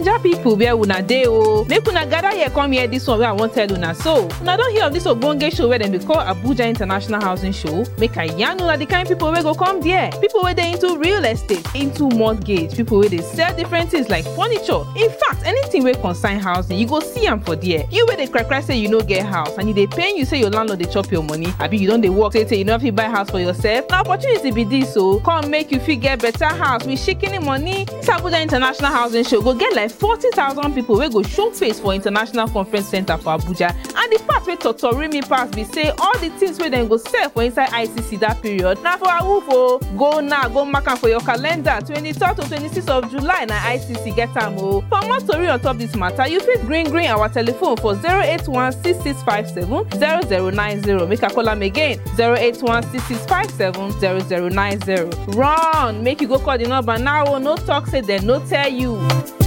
naija pipo where una dey o make una gather here come hear dis one wey i wan tell una so una don hear of dis ogbonge show wey dem dey call abuja international housing show make i yarn una the kind pipo wey go come there pipo wey dey into real estate into mortgage pipo wey dey sell different things like furniture in fact anything wey concern housing you go see am for there you wey dey cry cry say you no get house and e dey pain you say your landlord dey chop your money abi you don dey work say say you no fit buy house for yourself na opportunity be dis o come make you fit get better house with shikini money dis abuja international housing show go get like forty thousand people wey go show face for international conference center for abuja and the part wey totori me pass be say all the things wey dem go sell for inside icc that period na for awoof o go now go mark am for your calendar twenty-third to twenty-sixth of july na icc get am o for more tori on top dis matter you fit gree gree our telephone for zero eight one six six five seven zero zero nine zero make i call am again zero eight one six six five seven zero zero nine zero run make you go call the number now o no talk say dem no tell you.